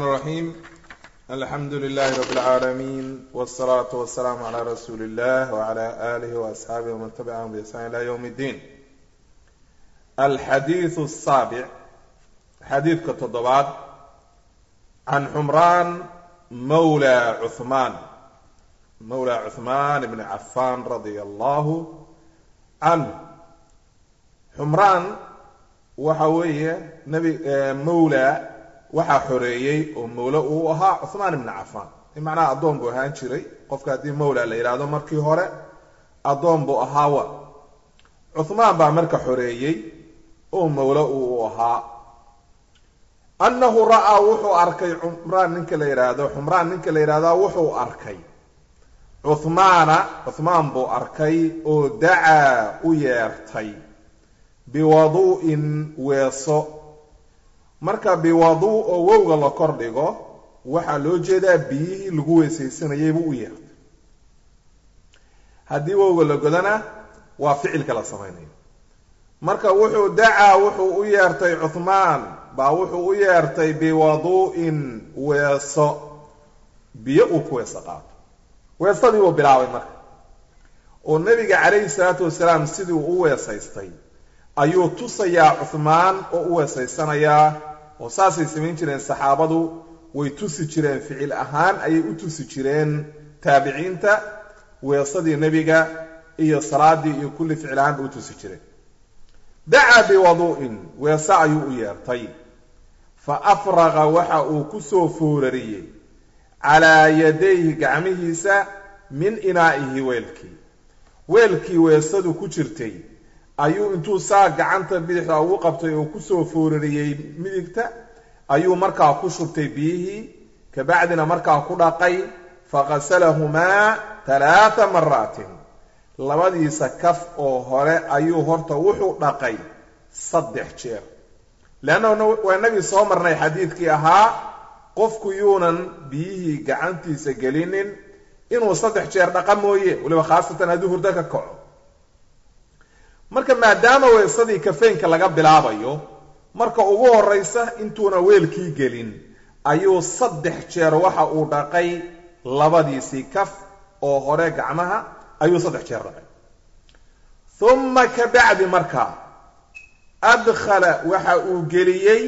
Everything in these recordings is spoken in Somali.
الرحيم الحمد لله رب العالمين والصلاة والسلام على رسول الله وعلى آله وأصحابه ومن تبعهم بإحسان إلى يوم الدين الحديث السابع حديث كتضبات عن حمران مولى عثمان مولى عثمان بن عفان رضي الله عنه حمران وحوية نبي مولى waxaa xoreeyey oo mawle uu ahaa cuhmaan ibni cafaan macnaha addoon buu ahaan jiray qofka haddii mawla la yidhaahdo markii hore addoon buu ahaawa cuhmaan baa marka xoreeyey oo mawle uu ahaa annahu ra'aa wuxuu arkay cumraan ninka la yidhaahdo xumraan ninka la yidhahdaa wuxuu arkay cuhmaana cuhmaan buu arkay oo dacaa u yeertay biwadu'in weeso marka biwaduu oo wowga la kor dhigo waxaa loo jeedaa biyihii lagu weysaysanayay buu u yeertay haddii wowga la godana waa ficilka la samaynayo marka wuxuu dacaa wuxuu u yeertay cuhmaan baa wuxuu u yeertay biwadu'in weeso biyo uu ku weeso qaato weesadii buu bilaabay marka oo nebiga calayhi salaatu wasalaam sidii uu u weesaystay ayuu tusayaa cuhmaan oo u weesaysanayaa oo saasay samayn jireen saxaabadu way tusi jireen ficil ahaan ayay u tusi jireen taabiciinta weesadii nebiga iyo salaadii iyo kulli ficil ahaanba u tusi jireen dacaa biwadu'in weese ayuu u yeertay fa afraqa waxa uu ku soo foorariyey calaa yadayhi gacmihiisa min inaa'ihi weelkii weelkii weesadu ku jirtay ayuu intuu saa gacanta bidixda ugu qabtay oo kusoo foorariyey midigta ayuu markaa ku shubtay biyihii kabacdina markaa ku dhaqay faqasalahumaa talaata maraatin labadiisa kaf oo hore ayuu horta wuxuu dhaqay saddex jeer leanna waa inagii soo marnay xadiidkii ahaa qofku yuunan biyihii gacantiisa gelinin inuu saddex jeer dhaqa mooye weliba khaasatan hadduu hurdo ka kaco marka maadaama weesadii kafeynka laga bilaabayo marka ugu horraysa intuuna weelkii gelin ayuu saddex jeer waxa uu dhaqay labadiisii kaf oo hore gacmaha ayuu saddex jeer dhaqay uma ka bacdi markaa adkhala waxa uu geliyey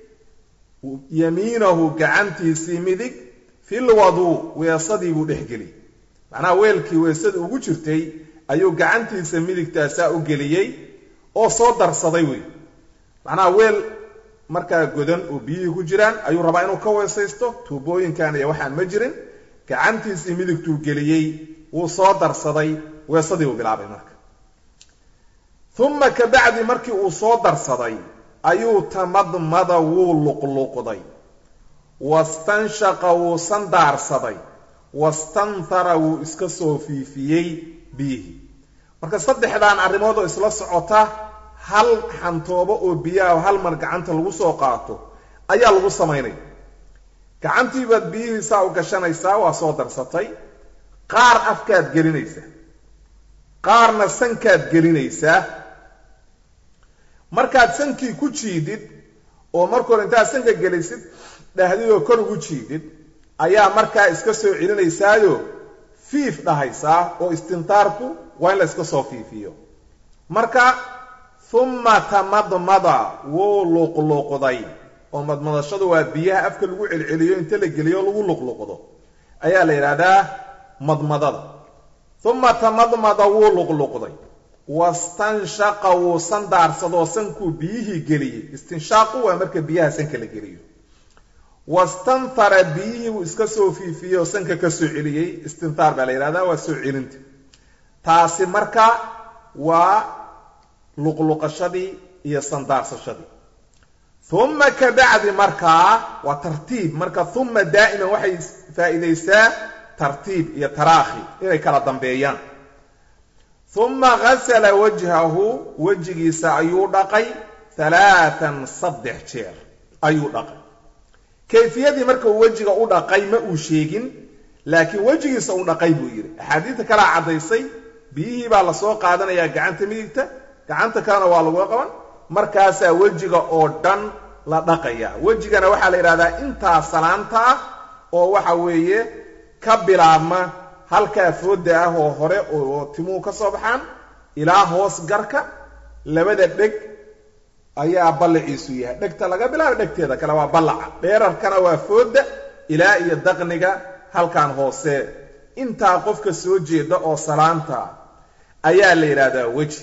yamiinahu gacantiisii midig fil waduu weesadii buu dhex geliyey macnaha weelkii weesada ugu jirtay ayuu gacantiisa midigtaasaa u geliyey oo soo darsaday wey macnaha weel markaa godan oo biyihii ku jiraan ayuu rabaa inuu ka weesaysto tuubooyinkan iyo waxaan ma jirin gacantiisii midigtuu geliyey wuu soo darsaday weesadii buu bilaabay marka uma ka bacdi markii uu soo darsaday ayuu tamadmada wuu luqluqday wastanshaqa wuu sandaarsaday wastanthara wuu iska soo fiifiyey biyihii marka saddexdaan arrimood oo isla socota hal xantoobo oo biyaha hal mar gacanta lagu soo qaato ayaa lagu samaynaya gacantii baad biyihii saa u gashanaysaa waa soo darsatay qaar afkaad gelinaysaa qaarna sankaad gelinaysaa markaad sankii ku jiidid oo marka hore intaad sanka gelisid dhahdidoo kor ugu jiidid ayaa markaa iska soo celinaysaayo fiif dhahaysaa oo istintaarku waa in la iska soo fiifiyo marka humma tamadmada wuu luqluqday oo madmadashadu waa biyaha afka lagu celceliyo inta la geliyo lagu luqluqdo ayaa la yidhaahdaa madmadada humma tamadmada wuu luqluqday wastanshaqa wuu sandaarsadoo sankuu biyihii geliyey istinshaaqu waa marka biyaha sanka la geliyo wastanthara biyihii buu iska soo fiifiyey oo sanka ka soo celiyey istintaar baa la yidhahdaa waa soo celinta taasi marka waa luqluqashadii iyo sandaarsashadii uma ka bacdi markaa waa tartiib marka uma daa'iman waxay faa'iidaysaa tartiib iyo taraakhi inay kala dambeeyaan uma ghasala wajhahu wejigiisa ayuu dhaqay halaatan saddex jeer ayuu dhaqay kayfiyadii marka uu wejiga u dhaqay ma uu sheegin laakiin wejigiisa u dhaqay buu yidhi axaadiidta kalaa caddaysay biyihii baa lasoo qaadanayaa gacanta midigta gacanta kalena waa lagu qaban markaasaa wejiga oo dhan la dhaqaya wejigana waxaa la yidhahdaa intaa salaanta ah oo waxa weeye ka bilaabma halkaa fooda ah oo hore oo timuhu ka soo baxaan ilaa hoos garka labada dheg ayaa ballaciisu yahay dhegta laga bilaabo dhegteeda kale waa ballaca dheerarkana waa fooda ilaa iyo daqniga halkan hoose intaa qofka soo jeeda oo salaanta ayaa la yidhaahdaa weji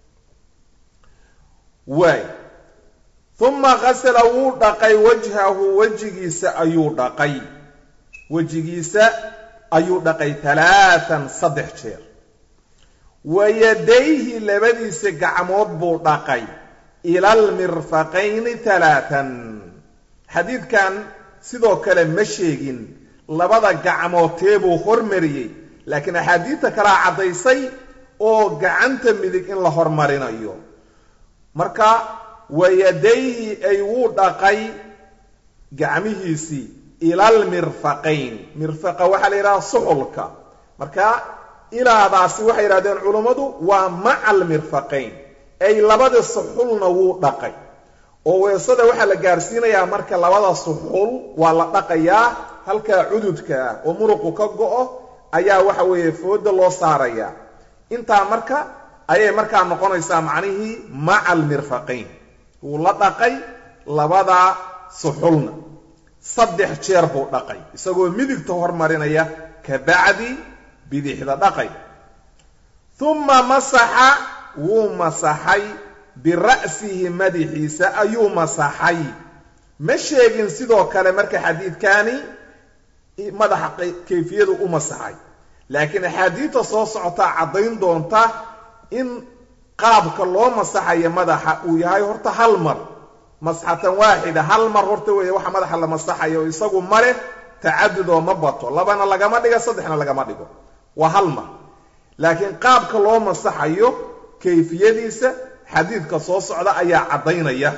waay uma qasala wuu dhaqay wajhahu wejigiisa ayuu dhaqay wejigiisa ayuu dhaqay talaatan saddex jeer wa yadayhi labadiisa gacmood buu dhaqay ila almirfaqayni talaatan xadiidkan sidoo kale ma sheegin labada gacmoodtee buu hormariyey laakiin axaadiidta kalaa caddaysay oo gacanta midig in la hormarinayo marka wayadayhi ay wuu dhaqay gacmihiisii ila almirfaqayn mirfaqa waxaa la yidhaha suxulka marka ilaadaasi waxay yidhahdeen culummadu waa maca almirfaqayn ay labada suxulna wuu dhaqay oo weesada waxaa la gaarsiinayaa marka labada suxul waa la dhaqayaa halkaa cududka ah oo muruqu ka go-o ayaa waxa weeye fooda loo saarayaa intaa marka ayay markaa noqonaysaa macnihii maca almirfaqayn wuu la dhaqay labada suxulna saddex jeer buu dhaqay isagoo midigta hormarinaya ka bacdi bidixda dhaqay uma masaxa wuu masaxay bira'sihi madaxiisa ayuu masaxay ma sheegin sidoo kale marka xadiidkani madaxa kayfiyadu u masaxay laakiin axaadiidta soo socotaa caddayn doonta in qaabka loo masaxayo madaxa uu yahay horta hal mar masxatan waaxida hal mar horta weeye waxa madaxa la masaxayo isagu male tacadudoo ma bato labana lagama dhigo saddexna lagama dhigo waa hal mar laakiin qaabka loo masaxayo kayfiyadiisa xadiidka soo socda ayaa caddaynaya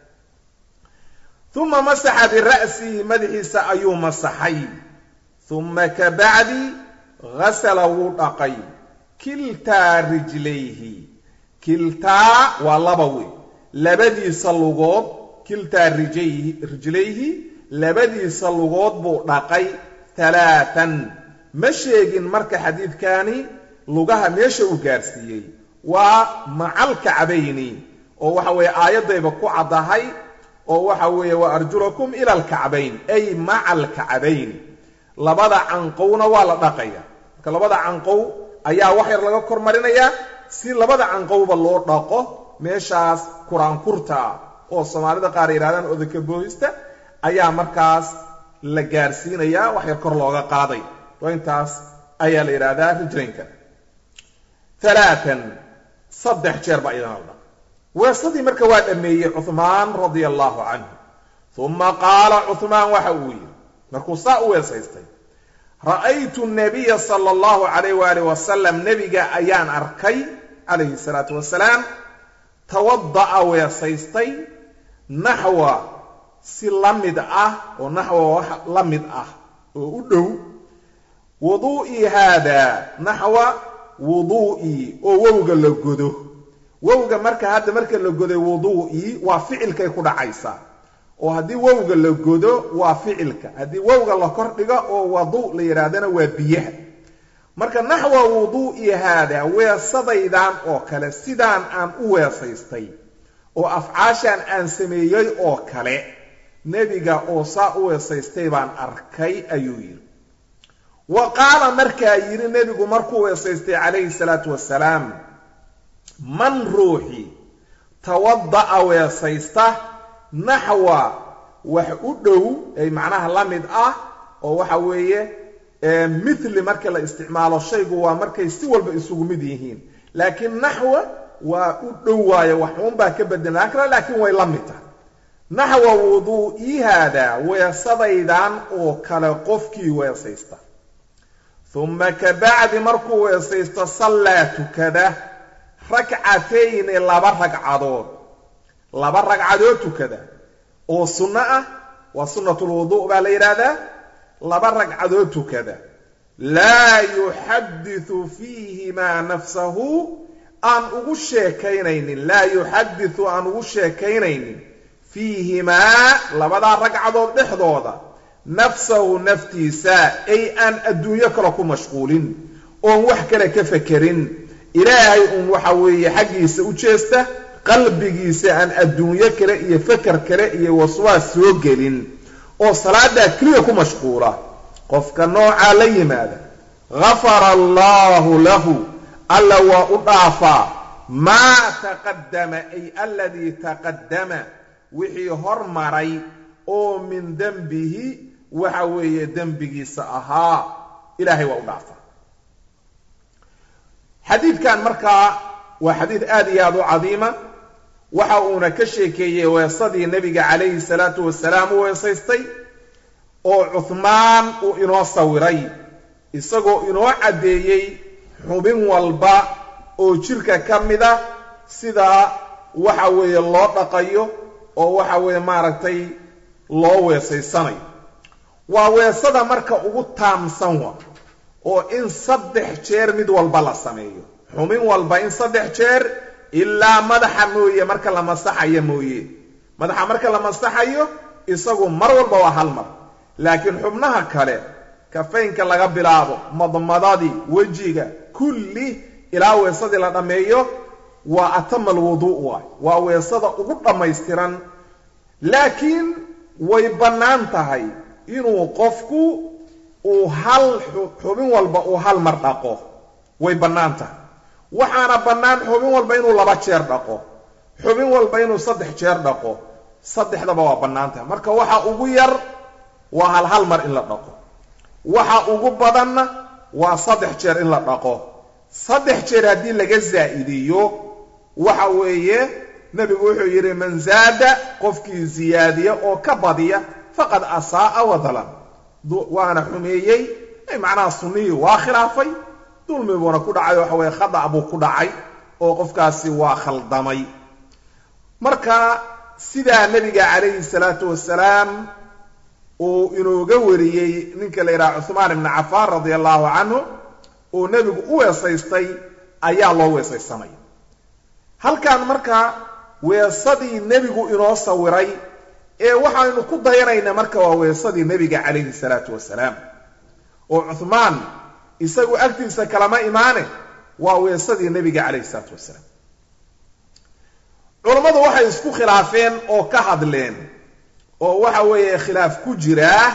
uma masaxa bira'sihi madaxiisa ayuu masaxay uma ka bacdi hasala wuu dhaqay kiltaa rijlayhi kiltaa waa laba wey labadiisa lugood kiltaa rijayhi rijlayhi labadiisa lugood buu dhaqay talaatan ma sheegin marka xadiidkani lugaha meesha uu gaarsiiyey waa macal kacbayni oo waxa weeye aayaddayba ku caddahay oo waxa weeye wa arjulakum ila alkacbayn ay maca alkacbayni labada canqowna waa la dhaqaya marka labada canqow ayaa wax yar laga kor marinayaa si labada canqowba loo dhaqo meeshaas kuraankurta ah oo soomaalida qaar yidhahdaan odaka boohista ayaa markaas la gaarsiinayaa wax yar kor looga qaaday oo intaas ayaa la yidhaahdaa rijlaynka alaatan saddex jeer baa idana la dhaq weesadii marka waa dhammeeyey cuhmaan radia allahu canhu uma qaala cuhmaan waxa uu yidhi markuu saa u weesaystay ra'aytu nabiya sala allahu calayh waalih wasalam nebiga ayaan arkay calayhi salaatu wasalaam tawada'a weesaystay naxwa si la mid ah oo naxwa wax la mid ah oo u dhow wuduu'ii haada naxwa wuduu'ii oo wowga la godo wowga marka hadda marka la goday wuduu'ii waa ficilkay ku dhacaysaa oo haddii wowga la godo waa ficilka haddii wowga la kor dhigo oo wadu la yidhaahdana waa biyaha marka naxwa wuduu'ii haada weesadaydan oo kale sidaan aan u weesaystay oo afcaashaan aan sameeyey oo kale nebiga oo saa u weesaystay baan arkay ayuu yidhi wa qaala markaa yidhi nebigu markuu weesaystay calayhi salaatu wasalaam man ruuxi tawada'a weesaysta naxwa wax u dhow ay macnaha la mid ah oo waxa weeye mithli marka la isticmaalo shaygu waa markay si walba isugu mid yihiin laakiin naxwa waa u dhow waayo waxuunbaa ka bedelaan kara laakiin way la mid tahay naxwa wuduu'ii haada weesadaydan oo kale qofkii weesaysta uma ka bacdi markuu weesaysto sallaa tukada rakcatayni laba ragcadood laba ragcadood tukada oo sunno ah waa sunnatulwudu' baa la yidhaahdaa laba ragcadood tukada laa yuxadithu fiihimaa nafsahu aan ugu sheekaynaynin laa yuxadithu aan ugu sheekaynaynin fiihimaa labadaa ragcadood dhexdooda nafsahu naftiisa ay aan adduunyo kale ku mashquulin oon wax kale ka fekerin ilaahay uun waxa weeye xaggiisa u jeesta qalbigiisa aan adduunyo kale iyo feker kale iyo waswaas soo gelin oo salaadaa keliya ku mashquula qofka noocaa la yimaada gafara allaahu lahu alla waa u dhaafaa maa taqaddama ay aladii taqaddama wixii hormaray oo min dembihi waxa weeye dembigiisa ahaa ilaahay waa u dhaafaa xadiidkan markaa waa xadiid aad iyo aad u cadiima waxa uuna ka sheekeeyey weesadii nebiga calayhi salaatu wasalaam u weesaystay oo cuhmaan uu inoo sawiray isagoo inoo caddeeyey xubin walba oo jirka ka mida sida waxa weeye loo dhaqayo oo waxa weeye maaragtay loo weesaysanayo waa weesada marka ugu taamsan wa oo in saddex jeer mid walba la sameeyo xubin walba in saddex jeer ilaa madaxa mooye marka la masaxayo mooye madaxa marka la masaxayo isagu mar walba waa hal mar laakiin xubnaha kale kafaynka laga bilaabo madmadadii wejiga kulli ilaa weesadii la dhammeeyo waa atama alwuduu waay waa weesada ugu dhammaystiran laakiin way bannaan tahay inuu qofku uu hal xubin walba uu hal mar dhaqo way bannaan tahay waxaana bannaan xubin walba inuu laba jeer dhaqo xubin walba inuu saddex jeer dhaqo saddexdaba waa bannaan tahay marka waxa ugu yar waa hal hal mar in la dhaqo waxa ugu badanna waa saddex jeer in la dhaqo saddex jeer haddii laga zaa'idiyo waxa weeye nebigu wuxuu yidhi man zaada qofkii ziyaadiya oo ka badiya faqad asaa'a wadalan waana xumeeyey macnaha sunnihii waa khilaafay dulmi buuna ku dhacay waxa weye khadac buu ku dhacay oo qofkaasi waa khaldamay marka sidaa nebiga calayhi salaatu wasalaam uu inooga wariyey ninka la yidhaha cuhmaan ibni cafaan radia allahu canhu uu nebigu u weesaystay ayaa loo weesaysanaya halkan marka weesadii nebigu inoo sawiray ee waxaynu ku dayanayna marka waa weesadii nebiga calayhi salaatu wasalaam oo cuhmaan isagu agtiisa kalama imaane waa weesadii nebiga calayhi salaatu wasalaam culammadu waxay isku khilaafeen oo ka hadleen oo waxa weeye khilaaf ku jiraa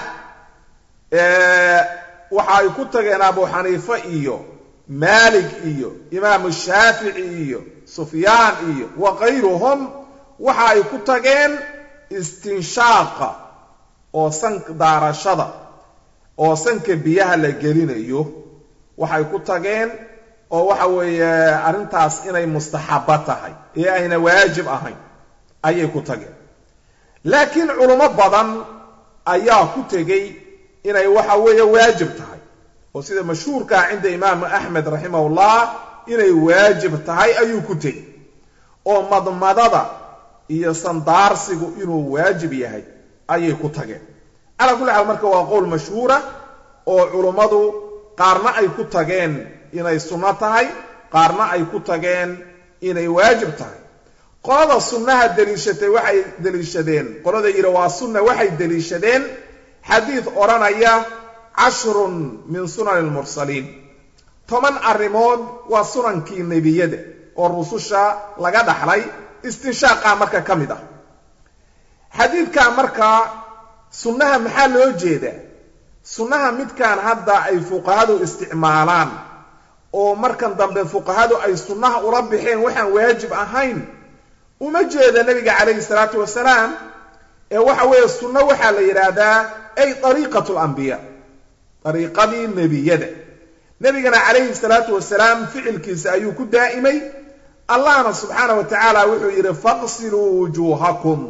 waxa ay ku tageen abu xaniife iyo maalik iyo imaamu shaafici iyo sufyaan iyo wa kayruhum waxa ay ku tageen istinshaaqa oo san daarashada oo sanka biyaha la gelinayo waxay ku tageen oo waxa weeye arrintaas inay mustaxabo tahay ee ayna waajib ahayn ayay ku tageen laakiin culummo badan ayaa ku tegey inay waxa weeye waajib tahay oo sida mashhuurkaa cinda imaamu axmed raximahullah inay waajib tahay ayuu ku tegey oo madmadada iyo sandaarsigu inuu waajib yahay ayay ku tageen calaa kulli xaal marka waa qowl mashhuura oo culummadu qaarna ay ku tageen inay sunno tahay qaarna ay ku tageen inay waajib tahay qolada sunnaha deliishatay waxay deliishadeen qolada yidhi waa sunna waxay deliishadeen xadiid odhanaya cashrun min sunani lmursaliin toban arrimood waa sunankii nebiyada oo rususha laga dhaxlay istinshaaqaa marka ka mid ah xadiidkaa markaa sunnaha maxaa loo jeedaa sunnaha midkaan hadda ay fuqahadu isticmaalaan oo markan dambe fuqahadu ay sunnaha ula baxeen waxaan waajib ahayn uma jeeda nebiga calayhi salaatu wasalaam ee waxa weeye sunno waxaa la yidhaahdaa ay ariiqatu lambiya ariiqadii nebiyada nebigana calayhi salaatu wasalaam ficilkiisa ayuu ku daa'imay allahna subxaana wa tacaala wuxuu yidhi faqsiluu wujuuhakum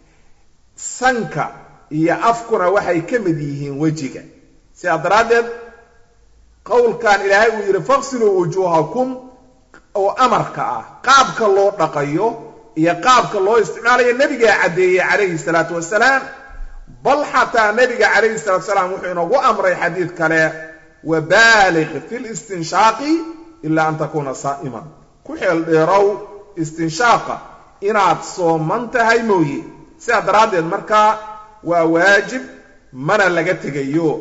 sanka iyo afkuna waxay ka mid yihiin wejiga sidaa daraaddeed qowlkan ilaahay uu yidhi faqsiluu wujuuhakum oo amarka ah qaabka loo dhaqayo iyo qaabka loo isticmaalayo nebigaa caddeeyey calayhi salaatu wasalaam bal xataa nebiga calayhi salatu wasalaam wuxuu inoogu amray xadiid kale wabaaliq fi listinshaaqi ilaa an takuuna saa'iman ku xeel dheerow istinshaaqa inaad sooman tahay mooye sidaa daraaddeed markaa waa waajib mana laga tegayo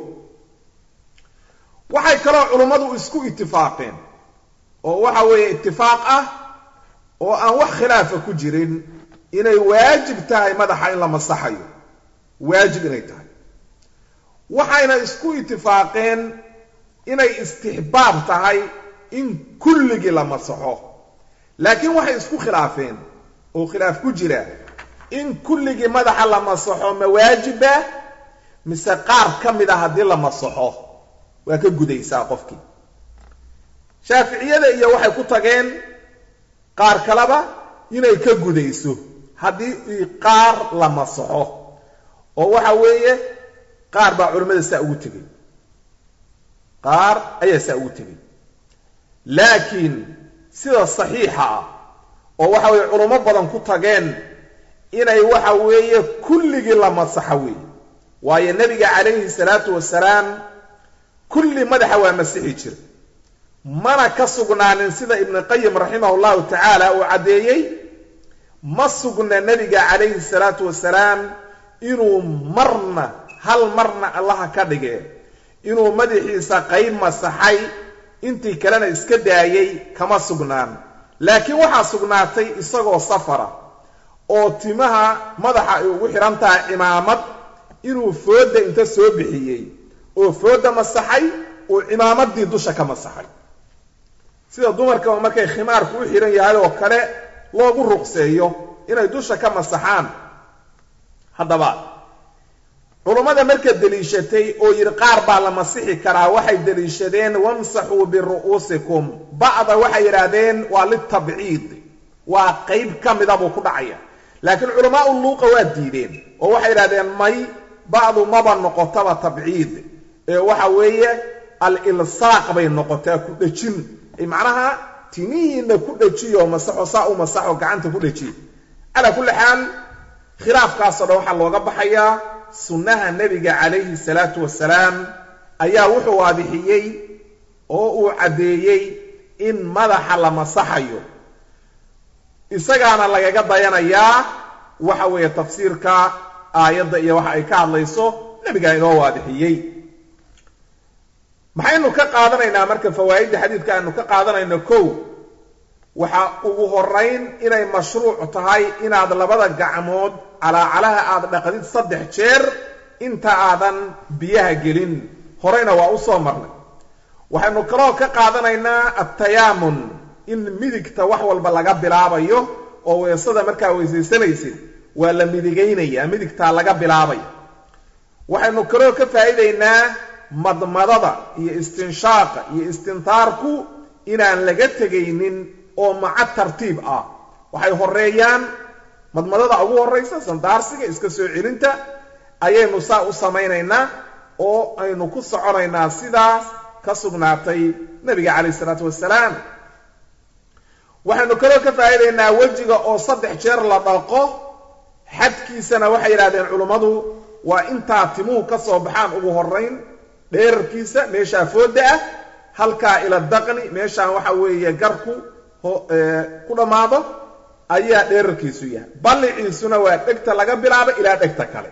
waxay kaloo culummadu isku itifaaqeen oo waxa weeye itifaaq ah oo aan wax khilaafa ku jirin inay waajib tahay madaxa in la masaxayo waajib inay tahay waxayna isku itifaaqeen inay istixbaab tahay in kulligii la masaxo laakiin waxay isku khilaafeen oo khilaaf ku jira in kulligii madaxa la masaxo ma waajiba mise qaar ka mid a haddii la masaxo waa ka gudaysaa qofkii shaaficiyada iyo waxay ku tageen qaar kaleba inay ka gudayso haddii qaar la masaxo oo waxa weeye qaar baa culimmada saa ugu tegey qaar ayaa saa ugu tegey laakiin sida saxiixa ah oo waxa weeye culummo badan ku tageen inay waxa weeye kulligii la masaxo weeye waayo nebiga calayhi salaatu wasalaam kulli madaxa waa masixi jira mana ka sugnaanin sida ibnu qayim raximah llahu tacaala uu caddeeyey ma sugna nebiga calayhi salaatu wasalaam inuu marna hal marna allaha ka dhige inuu madaxiisa qayb masaxay intii kalena iska daayey kama sugnaan laakiin waxaa sugnaatay isagoo safara oo timaha madaxa ay ugu xidhan tahay cimaamad inuu foodda inta soo bixiyey oo foodda masaxay uu cimaamaddii dusha ka masaxay sida dumarkaba markay khimaarku u xidhan yahay oo kale loogu ruqseeyo inay dusha ka masaxaan haddaba culummada marka deliishatay oo yidhi qaar baa la masixi karaa waxay deliishadeen wamsaxuu biru'uusikum ba'da waxay yidhaahdeen waa litabciid waa qayb ka mida buu ku dhacaya laakiin culamaau luuqa waa diideen oo waxay yidhahdeen may ba'du maba noqotaba tabciid ee waxa weeye al-ilsaaq bay noqotaa ku dhejin macnaha timihiina ku dhejiyo masaxo saa u masaxo gacanta ku dhejiyo calaa kulli xaal khilaafkaasoo dhan waxaa looga baxayaa sunnaha nebiga calayhi salaatu wasalaam ayaa wuxuu waadixiyey oo uu caddeeyey in madaxa la masaxayo isagaana lagaga dayanayaa waxa weeye tafsiirka aayadda iyo waxa ay ka hadlayso nebigaa inoo waadixiyey maxaynu ka qaadanaynaa marka fawaa'idda xadiidka aynu ka qaadanayno kow waxaa ugu horayn inay mashruuc tahay inaad labada gacmood calaacalaha aad dhaqdid saddex jeer inta aadan biyaha gelin horeyna waa u soo marnay waxaynu kaloo ka qaadanaynaa attayaamun in midigta wax walba laga bilaabayo oo weesada markaa weysaysanaysid waa la midigaynayaa midigtaa laga bilaabaya waxaynu kaloo ka faa'iidaynaa madmadada iyo istinshaaqa iyo istintaarku inaan laga tegaynin oo maca tartiib ah waxay horeeyaan madmadada ugu horraysa sandaarsiga iska soo celinta ayaynu saa u samaynaynaa oo aynu ku soconaynaa sidaas ka sugnaatay nebiga calayh isalaatu wasalaam waxaynu kaloo ka faa'iidaynaa wejiga oo saddex jeer la dhaqo xadkiisana waxay yidhahdeen culummadu waa intaa timuhu ka soo baxaan ugu horrayn dheerarkiisa meeshaa foodda ah halkaa ila daqni meeshaan waxa weeye garku ku dhammaado ayaa dheerarkiisu yahay balliciisuna waa dhegta laga bilaabo ilaa dhegta kale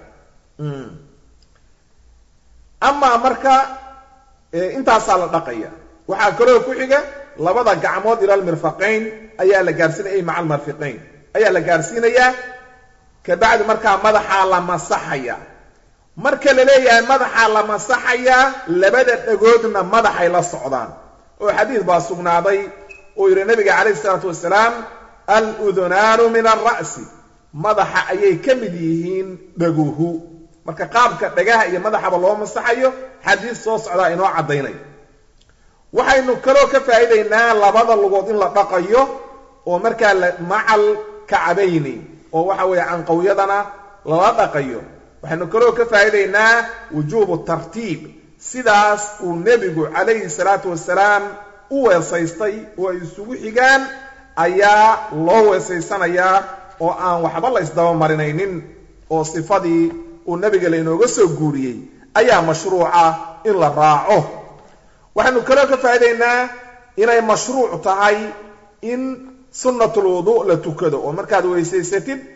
amaa marka intaasaa la dhaqaya waxaa kaloo ku xiga labada gacmood ila almirfaqayn ayaa la gaarsiinaya maca almarfiqayn ayaa la gaarsiinayaa kabacdi markaa madaxaa la masaxaya marka la leeyahay madaxaa la masaxayaa labada dhagoodna madaxay la socdaan oo xadiis baa sugnaaday oo yidhi nabiga calayhi isalaatu wasalaam al-udunaanu min alra'si madaxa ayay ka mid yihiin dhaguhu marka qaabka dhagaha iyo madaxaba loo masaxayo xadiis soo socdaa inoo caddaynaya waxaynu kaloo ka faa'iidaynaa labada lugood in la dhaqayo oo markaa macal kacabayni oo waxa weeye canqawyadana lala dhaqayo waxaynu kaloo ka faa'iidaynaa wujuubu tartiib sidaas uu nebigu calayhi salaatu wasalaam u weesaystay oo ay isugu xigaan ayaa loo weesaysanayaa oo aan waxba la isdabamarinaynin oo sifadii uu nebiga laynooga soo guuriyey ayaa mashruuca in la raaco waxaynu kaloo ka faa'idaynaa inay mashruuc tahay in sunnatul wudu' la tukado oo markaad weysaysatid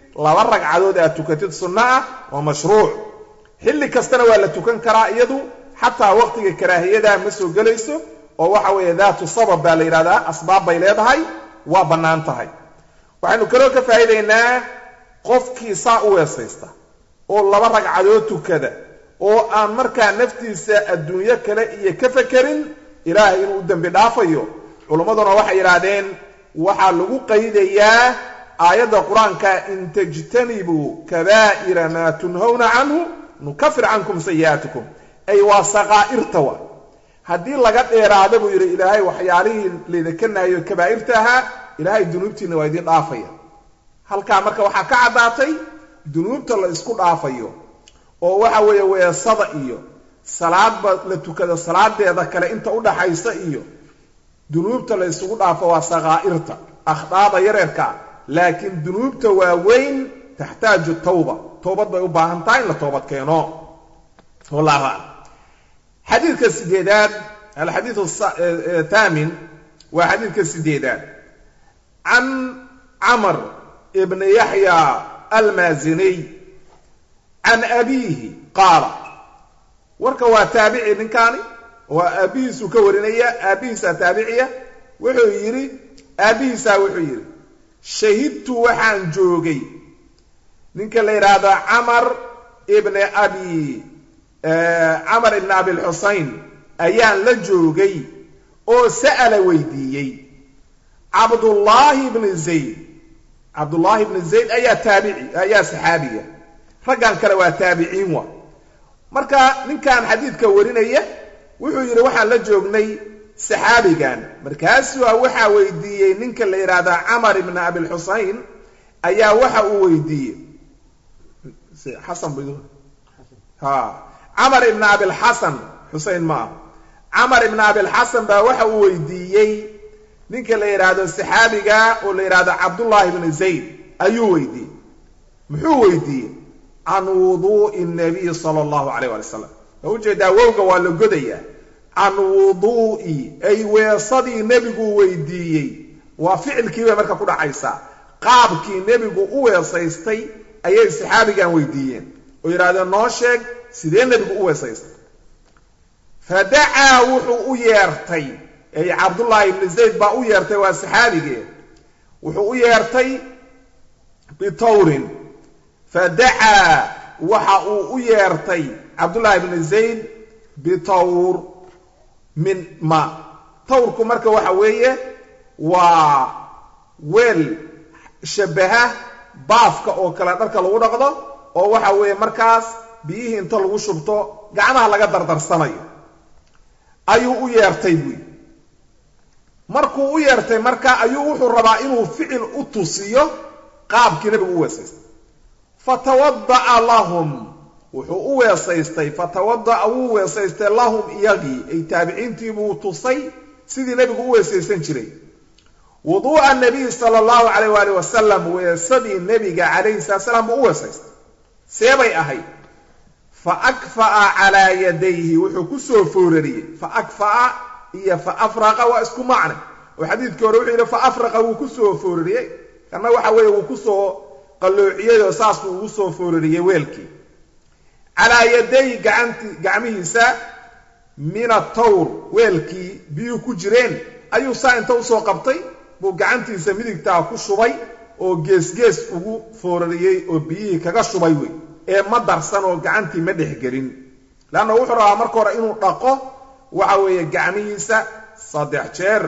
laba ragcadood aad tukatid sunno ah waa mashruuc xilli kastana waa la tukan karaa iyadu xataa waqtiga karaahiyada ma soo gelayso oo waxa weeye daatu sabab baa la yidhahdaa asbaab bay leedahay waa bannaan tahay waxaynu kaloo ka faa'iidaynaa qofkii saa u weesaysta oo laba ragcadood tukada oo aan markaa naftiisa adduunyo kale iyo ka fekerin ilaahay inuu u dembi dhaafayo culummaduna waxay yidhaahdeen waxaa lagu qaydayaa aayadda qur-aanka in tajtanibuu kabaa'ira maa tunhawna canhu nukafir cankum sayi'aatikum ay waa saqaa'irta wa haddii laga dheeraada buu yidhi ilaahay waxyaalihii laydinka naayo kabaa'irta ahaa ilaahay dunuubtiina waa idiin dhaafaya halkaa marka waxaa ka caddaatay dunuubta la isku dhaafayo oo waxa weeye weesada iyo salaadba la tukada salaadeeda kale inta u dhaxaysa iyo dunuubta la isugu dhaafo waa sakaa'irta akhdaada yareerkaa laakiin dunuubta waaweyn taxtaaju tawba toobad bay u baahan tahay in la toobad keeno wallahu aclam xadiidka sideedaad alxadiidu thaamin waa xadiidka sideedaad can camr ibni yaxya almaaziniy can abiihi qaala warka waa taabici ninkaani waa aabbihiisuu ka warinaya aabbihiisaa taabiciya wuxuu yidhi aabbihiisaa wuxuu yidhi shahidtu waxaan joogay ninka la yidhaahdo camar ibni abi camar ibni abilxusayn ayaan la joogay oo sa'ala weydiiyey cabdullaahi ibni zayd cabdullaahi ibni zayd ayaa taabici ayaa saxaabiya raggan kale waa taabiciin wa marka ninkan xadiidka warinaya wuxuu yidhi waxaan la joognay saxaabigan markaasuu waxaa weydiiyey ninka la yidhaahdaa camar ibna abilxusayn ayaa waxa uu weydiiyey xasan ha camar ibna abilxasan xusein ma ah camar ibna abilxasan baa waxa uu weydiiyey ninka la yidhaahdo saxaabiga oo la yidhaahdo cabdullaahi ibni zayd ayuu weydiiyey muxuu weydiiyey can wuduu'i nabiy sala allahu calayh waali wasalam waa ujeedaa wowga waa la godayaa can wuduu'i ay weesadii nebigu weydiiyey waa ficilkii bay marka ku dhacaysaa qaabkii nebigu u weesaystay ayay saxaabigan weydiiyeen oo yidhahdeen noo sheeg sidee nebigu u weesaystay fa dacaa wuxuu u yeertay ay cabdullaahi ibni zayd baa u yeertay waa saxaabigee wuxuu u yeertay bitawrin fa dacaa waxa uu u yeertay cabdullaahi ibni zayd bitawr min ma tawrku marka waxa weeye waa weel shabaha baafka oo kale dharka lagu dhaqdo oo waxa weeye markaas biyihii inta lagu shubto gacmaha laga dardarsanayo ayuu u yeertay buy markuu u yeertay marka ayuu wuxuu rabaa inuu ficil u tusiyo qaabkii nebigu u weesaystay fatawada'a lahum wuxuu u weesaystay fatawada'a wuu weesaystay lahum iyagii ay taabiciintii buu tusay sidii nebigu u weesaysan jiray wuduu'a nabiy sala allahu calayh waali wasalam weesadii nebiga calayhi salatu salaam buu u weesaystay seebay ahayd fa akfa'a calaa yadayhi wuxuu ku soo foorariyey fa akfa'a iyo fa afraqa waa isku macne oo xadiidkii hore wuxuu yidhi fa afraqa wuu ku soo foorariyey kanna waxa weeye wuu ku soo qalloociyey oo saasuu ugu soo foorariyey weelkii calaa yadayhi gacanti gacmihiisa min atawr weelkii biyuhu ku jireen ayuu saa inta usoo qabtay buu gacantiisa midigtaa ku shubay oo geesgees ugu foorariyey oo biyihii kaga shubay wey ee ma darsan oo gacantii ma dhexgelin leanna wuxuu rabaa marka hore inuu dhaqo waxa weeye gacmihiisa saddex jeer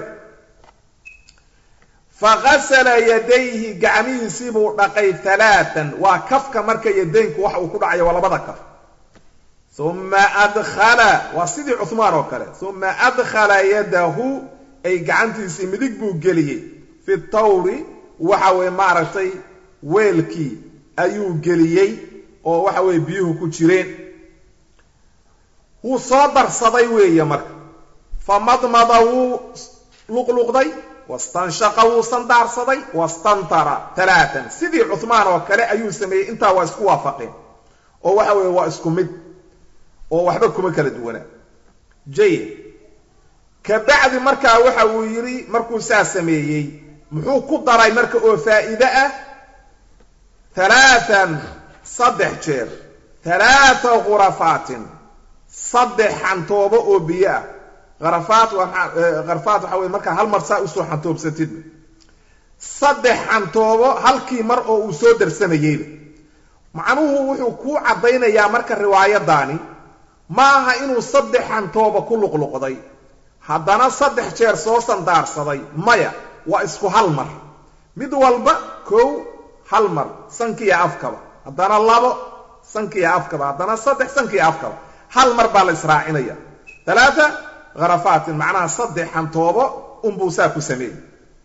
fagasala yadayhi gacmihiisii buu dhaqay alaaan waa kafka marka yadaynku waxa uu ku dhacayo waa labada kaf uma adkhala waa sidii cuhmaan oo kale uma adkhala yadahu ay gacantiisii midig buu geliyey fi tawri waxa weye maaragtay weelkii ayuu geliyey oo waxa weye biyuhu ku jireen wuu soo darsaday weeye marka famadmada wuu luqluqday wastanshaqa wuu sandaarsaday wastantara talaatan sidii cuhmaan oo kale ayuu sameeyey intaa waa isku waafaqeen oo waxa weeye waa isku mid oo waxba kuma kala duwanaa jayid ka bacdi markaa waxa uu yidhi markuu saa sameeyey muxuu ku daray marka oo faa'iide ah halaatan saddex jeer halaata khurafaatin saddex xantoobo oo biyo ah kharafaat kharafaat waxa weye markaa hal mar saa usoo xantoobsatid saddex xantoobo halkii mar oo uu soo darsamayeyba macnuhu wuxuu kuu caddaynayaa marka riwaayadaani ma aha inuu saddex xantooba ku luqluqday haddana saddex jeer soo sandaarsaday maya waa isku hal mar mid walba kow hal mar sankiiyo afkaba haddana labo sankiiyo afkaba haddana saddex sankiiyo afkaba hal mar baa la israacinaya alaata kharafaatin macnaha saddex xantoobo unbuu saa ku sameeyey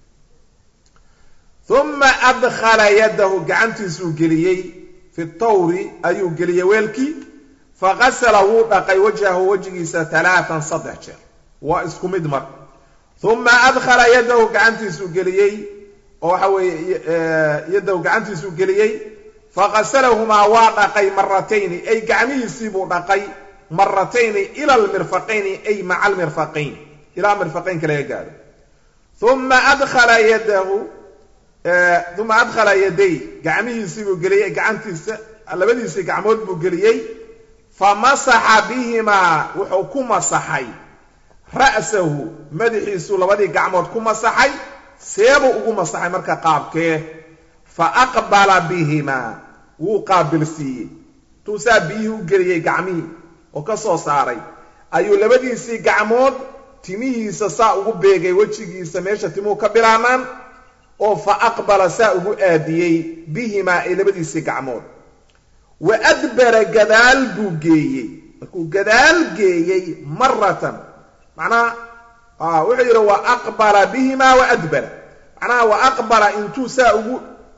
uma adkhala yadahu gacantiisuu geliyey fi tawri ayuu geliyey weelkii faqasala wuu dhaqay wajhahu wejigiisa talaatan saddex jeer waa isku mid mar uma adkhala yadahu gacantiisuu geliyey oo waxa weeye yadahu gacantiisuu geliyey faqasalahumaa waa dhaqay maratayni ay gacmihiisiibuu dhaqay maratayni ila almirfaqayni ay maca almirfaqayn ilaa mirfaqaynka laga gaaro uma adkhala yadahu uma adkhala yaday gacmihiisiibuu geliyey gacantiisa labadiisii gacmood buu geliyey famasaxa bihimaa wuxuu ku masaxay ra'sahu madaxiisuu labadii gacmood ku masaxay seebuu ugu masaxay marka qaabkee fa aqbala bihimaa wuu qaabilsiiyey tuusaa biyihii u geliyey gacmihii oo ka soo saaray ayuu labadiisii gacmood timihiisa saa ugu beegay wejigiisa meesha timuhu ka bilaabmaan oo fa aqbala saa ugu aadiyey bihimaa ay labadiisii gacmood wa adbara gadaal buu geeyey markuu gadaal geeyey maratan macnaha wuxuu yidhi wa aqbala bihimaa wa adbara macnaha wa aqbala intuu saa ugu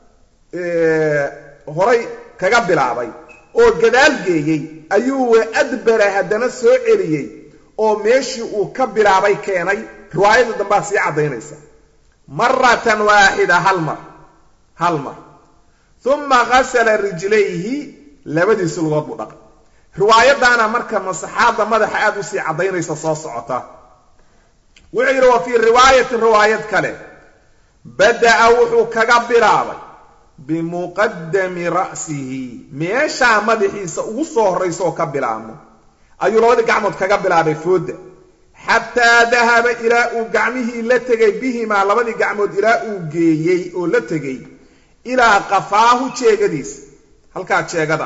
horay kaga bilaabay oo gadaal geeyey ayuu wa adbara haddana soo celiyey oo meeshii uu ka bilaabay keenay riwaayada dambaa sii caddaynaysa maratan waaxida hal mar hal mar uma gasala rijlayhi labadiisi lugood buu dhaqay riwaayadaana marka masaxaadda madaxa aada usii caddaynaysa soo socota wuxuu yidhi wa fii riwaayatin riwaayad kale bada'a wuxuu kaga bilaabay bimuqadami ra'sihi meeshaa madaxiisa ugu soo horraysa oo ka bilaabmo ayuu labadii gacmood kaga bilaabay fooda xataa dahaba ilaa uu gacmihii la tegay bihimaa labadii gacmood ilaa uu geeyey oo la tegey ilaa qafaahu jeegadiisa halkaa jeegada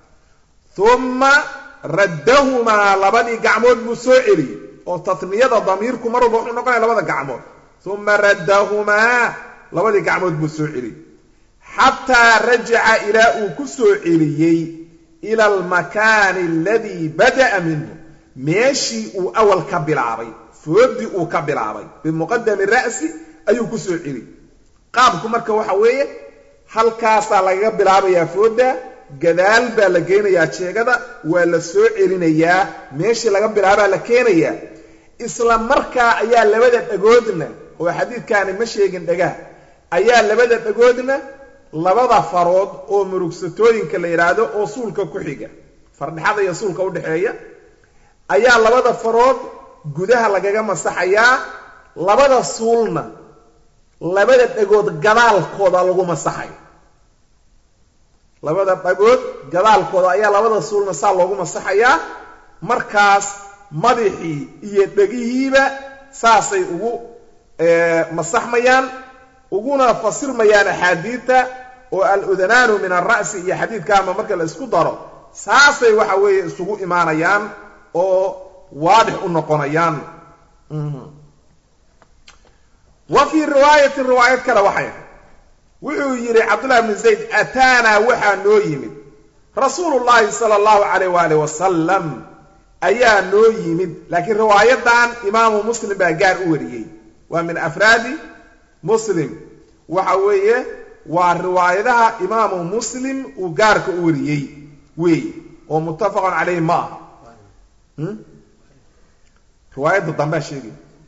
uma raddahumaa labadii gacmood buu soo celiyey oo tatniyada damiirku mar walba wuxuu noqonaya labada gacmood uma raddahumaa labadii gacmood buu soo celiyey xataa rajaca ilaa uu ku soo celiyey ila almakaani aladii bada'a minhu meeshii uu awal ka bilaabay foodii uu ka bilaabay bimuqadami ra'si ayuu ku soo celiyey qaabku marka waxa weeye halkaasaa lagaga bilaabayaa fooda gadaal baa la geynayaa jeegada waa la soo celinayaa meeshii laga bilaabaa la keenayaa isla markaa ayaa labada dhagoodna oo xadiidkaani ma sheegin dhagaha ayaa labada dhagoodna labada farood oo murugsatooyinka la yidhaahdo oo suulka ku xiga fardhexada iyo suulka udhexeeya ayaa labada farood gudaha lagaga masaxayaa labada suulna labada dhagood gadaalkooda lagu masaxaya labada dhagood gadaalkooda ayaa labada suulna saa loogu masaxayaa markaas madaxii iyo dhegihiiba saasay ugu masaxmayaan uguna fasirmayaan axaadiidta oo al-udanaanu min alra'si iyo xadiidkaama marka la isku daro saasay waxa weeye isugu imaanayaan oo waadix u noqonayaan wa fii riwaayatin riwaayad kale waxay wuxuu yidhi cabdullahi bnu zayd ataanaa waxaa noo yimid rasuulu llaahi sala allahu calayh waalih wasalam ayaa noo yimid laakiin riwaayadan imaamu muslim baa gaar u wariyey waa min afraadi muslim waxa weeye waa riwaayadaha imaamu muslim uu gaarka u wariyey weeye oo muttafaqun calayhi ma aha riwaayadda dambea sheegay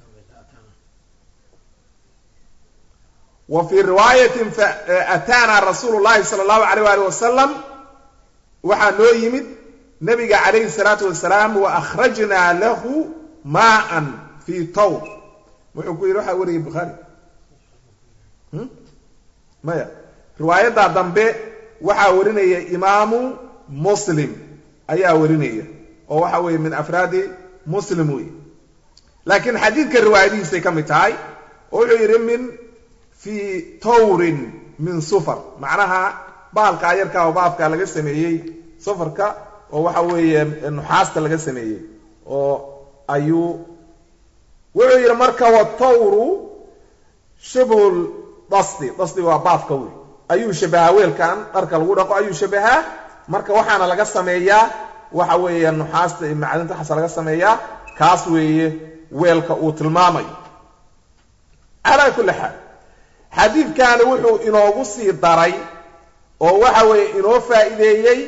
wa fii riwaayatin ataana rasuulu llahi sala allahu alayh waalih wasalam waxaa noo yimid nabiga calayhi salaatu wasalaam wa akhrajnaa lahu maaan fii tawr wuxuu ku yidhi waxaa wariyay bukhaari maya riwaayaddaa dambe waxaa warinaya imaamu muslim ayaa warinaya oo waxa weeye min afraadi muslim wey laakiin xadiidka riwaayadihiisay ka mid tahay oo wuxuu yidhi min fii tawrin min sufar macnaha baalkaa yarkaa oo baafkaa laga sameeyey sufarka oo waxa weeye nuxaasta laga sameeyey oo ayuu wuxuu yidhi marka watawru shibhul dasdi dasdi waa baafka wey ayuu shabahaa weelkan dharka lagu dhaqo ayuu shabahaa marka waxaana laga sameeyaa waxa weeye nuxaasta iyo macdinta waxaasa laga sameeyaa kaas weeye weelka uu tilmaamayo calaa kulli xaal xadiidkani wuxuu inoogu sii daray oo waxa weeye inoo faa'iideeyey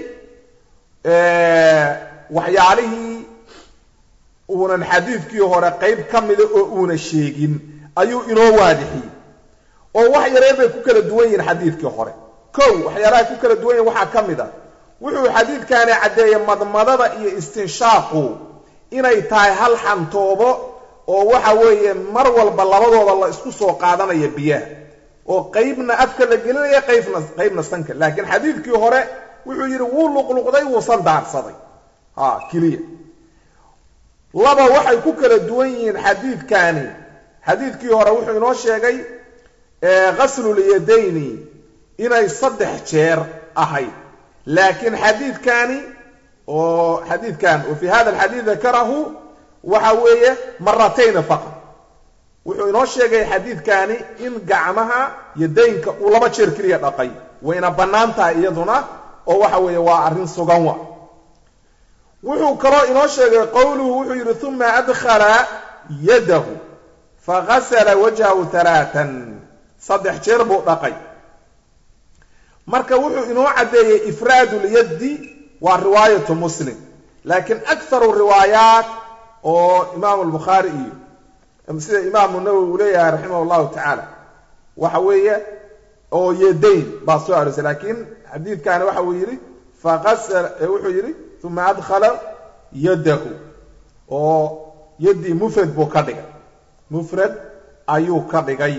waxyaalihii uunan xadiidkii hore qayb ka mida oo uuna sheegin ayuu inoo waadixiyey oo wax yareer bay ku kala duwan yihiin xadiidkii hore kow waxyaalaha ku kala duwan yihin waxaa ka mid a wuxuu xadiidkani caddeeyey madmadada iyo istinshaaqu inay tahay hal xantoobo oo waxa weeye mar walba labadooda la isku soo qaadanaya biyaha oo qaybna afka la gelinaya qaybna qaybna sanka laakiin xadiidkii hore wuxuu yidhi wuu luqluqday wuusan daarsaday ha keliya laba waxay ku kala duwan yihiin xadiidkani xadiidkii hore wuxuu inoo sheegay ghaslul-yadayni inay saddex jeer ahayd laakiin xadiidkani oo xadiidkan wa fi hada alxadiid dakarahu waxa weeye maratayni faqad wuxuu inoo sheegay xadiidkani in gacmaha yadaynka uu laba jeer keliya dhaqay wayna bannaan tahay iyaduna oo waxa weeye waa arrin sugan wa wuxuu kaloo inoo sheegay qowluhu wuxuu yidhi uma adkhala yadahu fagasala wajhahu halaatan saddex jeer buu dhaqay marka wuxuu inoo caddeeyey ifraadu lyaddi waa riwaayatu muslim laakiin akharu riwaayaat oo imaamu albukhaari iyo sida imaamu nawowi uu leeyahay raximah llahu tacaala waxa weeye oo yadayn baa soo aroosay laakiin xadiidkani waxa uu yidhi faasala wuxuu yidhi uma adkhala yadahu oo yaddii mufrad buu ka dhigay mufrad ayuu ka dhigay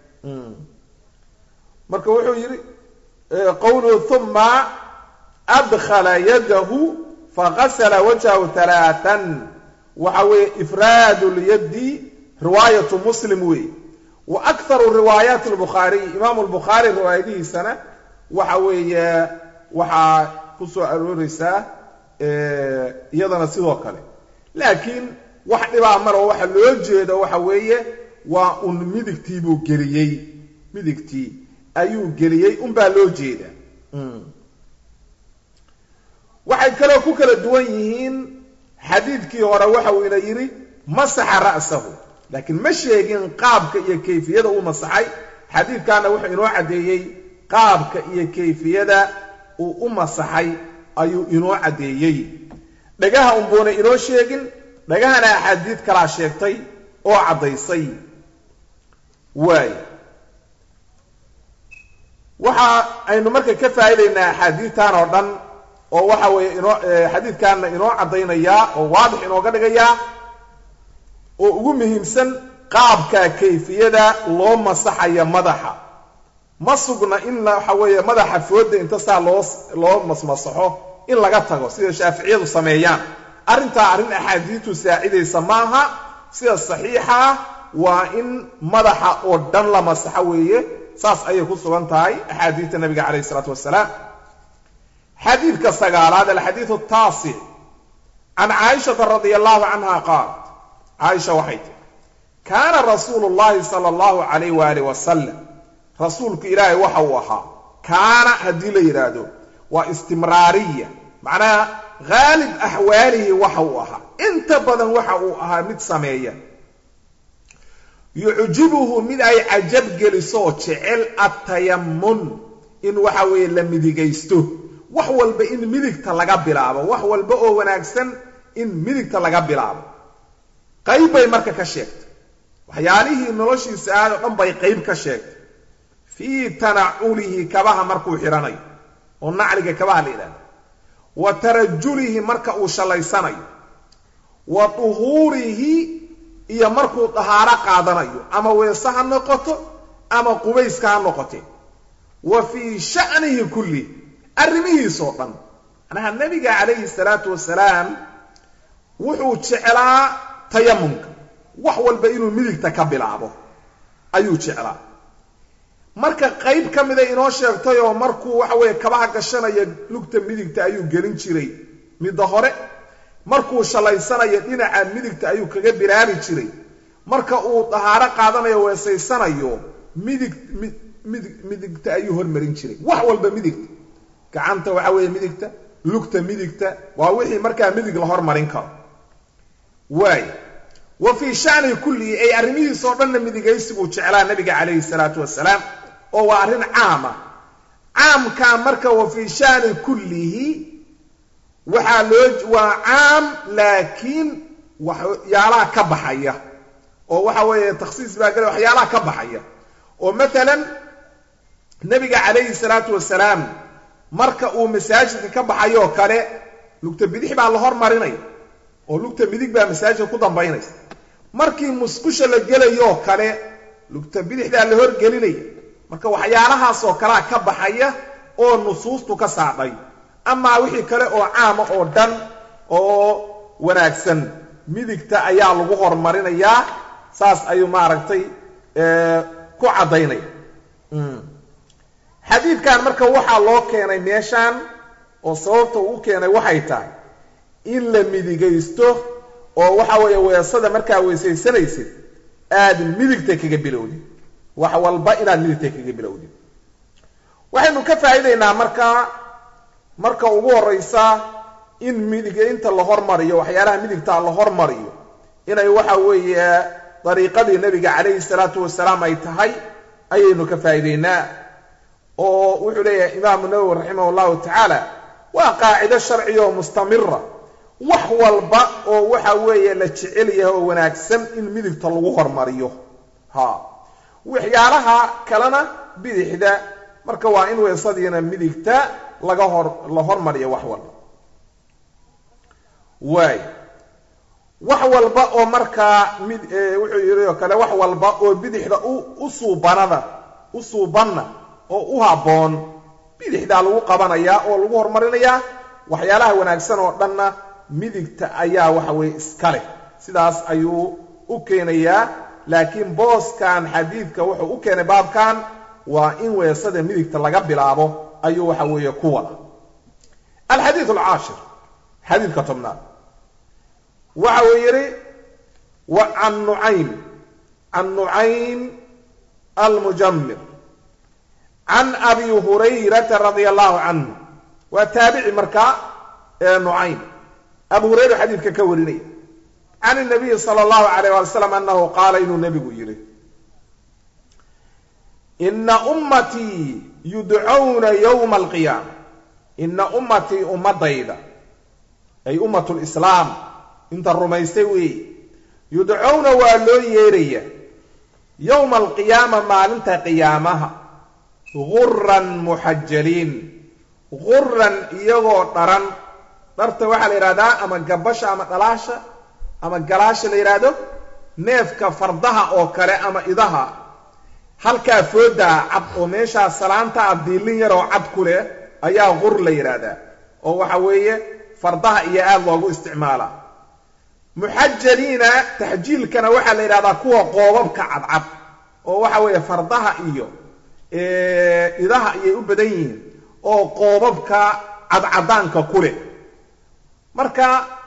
marka wuxuu yidhi qowluhu uma adkhala yadahu fagasala wajhahu halaatan waxa weeye ifraadu lyaddi riwaayatu muslim weeye wa akharu riwaayaat lbukhaariy imaamu lbukhaari riwaayadihiisana waxa weeye waxaa ku soo arooreysaa iyadana sidoo kale laakiin wax dhibaa maro waxa loo jeedo waxa weeye waa un midigtii buu geliyey midigtii ayuu geliyey unbaa loo jeeda waxay kaloo ku kala duwan yihiin xadiidkii hore waxa uu ina yidhi masaxa ra'sahu laakiin ma sheegin qaabka iyo kayfiyada uu masaxay xadiidkaana wuxuu inoo caddeeyey qaabka iyo kayfiyada uu u masaxay ayuu inoo caddeeyey dhagaha unbuuna inoo sheegin dhagahana axaadiid kalaa sheegtay oo caddaysay waay waxa aynu marka ka faa'idaynaa axaadiidtan oo dhan oo waxa weeye inoo xadiidkaana inoo caddaynayaa oo waadix inooga dhigayaa oo ugu muhiimsan qaabka kayfiyada loo masaxaya madaxa ma sugna in waxa weeye madaxa fooda inta saa loo loo masmasaxo in laga tago sida shaaficiyadu sameeyaan arrintaa arrin axaadiidtu saacidaysa maaha sida saxiixa ah waa in madaxa oo dhan la masaxo weeye saas ayay ku sugan tahay axaadiidta nabiga calayh isalaatu wasalaam xadiidka sagaalaad alxadiidu taasic can caaishata radia allahu canha qaalat caaisha waxay tiri kaana rasuulu llahi sala allahu calayh waalih wasalam rasuulku ilaahay waxa uu ahaa kaana haddii la yidhaahdo waa istimraariya macnaha haalib axwaalihi waxa uu ahaa inta badan waxa uu ahaa mid sameeya yucjibuhu mid ay cajab geliso jecel atayamun in waxa weeye la midigaysto wax walba in midigta laga bilaabo wax walba oo wanaagsan in midigta laga bilaabo qayb bay marka ka sheegtay waxyaalihii noloshiisa aad oo dhan bay qayb ka sheegtay fii tanaculihi kabaha markuu xidhanayo oo nacliga kabaha la yidhahdo wa tarajulihi marka uu shallaysanayo wa duhuurihi iyo markuu dahaaro qaadanayo ama weese ha noqoto ama qubayska ha noqote wa fii sha'nihi kulli arrimihiisoo dhan macnaha nebiga calayhi salaatu wasalaam wuxuu jeclaa tayamumka wax walba inuu midigta ka bilaabo ayuu jeclaa marka qayb ka mida inoo sheegtay oo markuu waxa weeye kabaha gashanaya lugta midigta ayuu gelin jiray midda hore markuu shallaysanayo dhinaca midigta ayuu kaga bilaabi jiray marka uu dahaaro qaadanayo weesaysanayo midig midig midigta ayuu hormarin jiray wax walba midigta gacanta waxa weeye midigta lugta midigta waa wixii markaa midig la hormarin karo waay wa fii shanihi kullihi ay arrimihiisoo dhanna midigaysi buu jeclaa nabiga calayhi salaatu wasalaam oo waa arrin caama caamkaa marka wa fii shani kullihi waxaa loo waa caam laakiin waxyaalaha ka baxaya oo waxa weeye takhsiis baa gala waxyaalaha ka baxaya oo matalan nabiga calayhi salaatu wasalaam marka uu masaajidka ka baxayoo kale lugta bidix baa la hormarinaya oo lugta midig baa masaajidka ku dambaynaysa markii musqusha la gelayoo kale lugta bidixdaa la horgelinaya marka waxyaalahaasoo kalea ka baxaya oo nusuustu ka saadhay amaa wixii kale oo caama oo dhan oo wanaagsan midigta ayaa lagu horumarinayaa saas ayuu maaragtay ku caddaynaya xadiidkan marka waxaa loo keenay meeshaan oo sababta uu keenay waxay tahay in la midigaysto oo waxa weeye weesada markaa weysaysanaysid aad midigta kaga bilowdid wax walba inaad midigta kaga bilowdid waxaynu ka faa'iidaynaa markaa marka ugu horraysa in midigaynta la hormariyo waxyaalaha midigta la hormariyo inay waxa weeye dariiqadii nebiga calayhi salaatu wasalaam ay tahay ayaynu ka faa'iidaynaa oo wuxuu leeyahay imaamu nawowi raximah llahu tacaala waa qaacido sharciya oo mustamira wax walba oo waxa weeye la jecel yahay oo wanaagsan in midigta lagu hormariyo ha waxyaalaha kalena bidixda marka waa in weesadiina midigta laga hor la hormariyo wax walba waay wax walba oo markaa mid wuxuu yidhi oo kale wax walba oo bidixda u suubanada u suubanna oo u habboon bidixdaa lagu qabanayaa oo lagu horumarinayaa waxyaalaha wanaagsan oo dhanna midigta ayaa waxa weeye iska leh sidaas ayuu u keenayaa laakiin booskan xadiidka wuxuu u keenay baabkan waa in weesada midigta laga bilaabo ayuu waxa weeye ku wada alxadiid alcaashir xadiidka tobnaad waxa uu yidhi wa can nucaym can nucaym almujamir can abi hurayrata radia allahu canhu waa taabici markaa ee nucaym abu hurayra xadiidka ka warinaya can nabiyi sala allahu alayh wali slam anahu qaala inuu nebigu yidhi ina ummatii yudcawna yowma alqiyaama ina ummatii ummadayda ay ummat lislaam inta rumaystay weeye yudcowna waa loo yeeraya yowma alqiyaama maalinta qiyaamaha guran muxajaliin guran iyagoo dharan dharta waxaa la yidhahdaa ama gabasha ama dhalaasha ama galaasha la yidhaahdo neefka fardaha oo kale ama idaha halkaa foodaa cad oo meeshaa salaanta ah diilin yaroo cad ku leh ayaa gur la yidhaahdaa oo waxa weeye fardaha iyo aada loogu isticmaalaa muxajaliina taxjiilkana waxaa la yidhahdaa kuwa qoobabka cadcad oo waxa weeye fardaha iyo idaha ayay u badan yihiin oo qoobabka cadcadaanka ku leh marka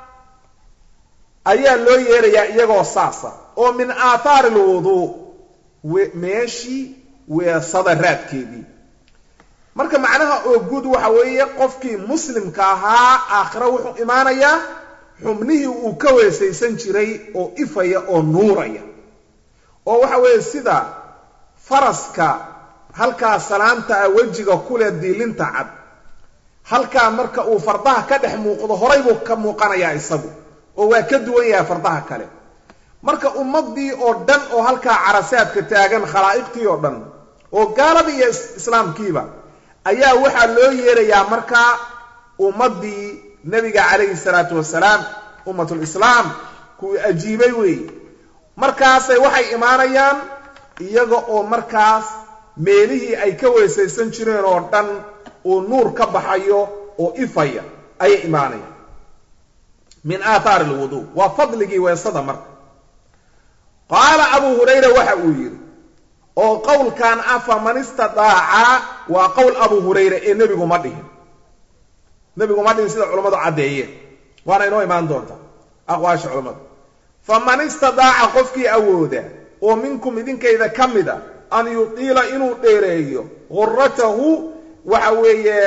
ayaa loo yeerayaa iyagoo saasa oo min aathaari alwuduu meeshii weesada raadkeedii marka macnaha oo guud waxa weeye qofkii muslimka ahaa aakhira wuxuu imaanayaa xubnihii uu ka weesaysan jiray oo ifaya oo nuuraya oo waxa weeye sida faraska halkaa salaanta ah wejiga ku leh diilinta cad halkaa marka uu fardaha ka dhex muuqdo horay buu ka muuqanayaa isagu oo waa ka duwan yahay fardaha kale marka ummaddii oo dhan oo halkaa carasaadka taagan khalaa'iqtii oo dhan oo gaaladii iyo islaamkiiba ayaa waxaa loo yeerayaa markaa ummaddii nebiga calayhi salaatu wasalaam ummatulislaam kuwii ajiibay weeye markaasay waxay imaanayaan iyaga oo markaas meelihii ay ka weesaysan jireen oo dhan uu nuur ka baxayo oo ifaya ayay imaanayaan min aathaari alwuduu waa fadligii weesada marka qaala abuu hurayra waxa uu yidhi oo qowlkan ah faman istadaaca waa qowl abuu hurayra ee nebigu ma dhihin nebigu ma dhihin sida culammadu caddeeyeen waana inoo imaan doontaa aqwaasha culammadu faman istadaaca qofkii awooda oo minkum idinkayda ka mid a an yudiila inuu dheereeyo guratahu waxa weeye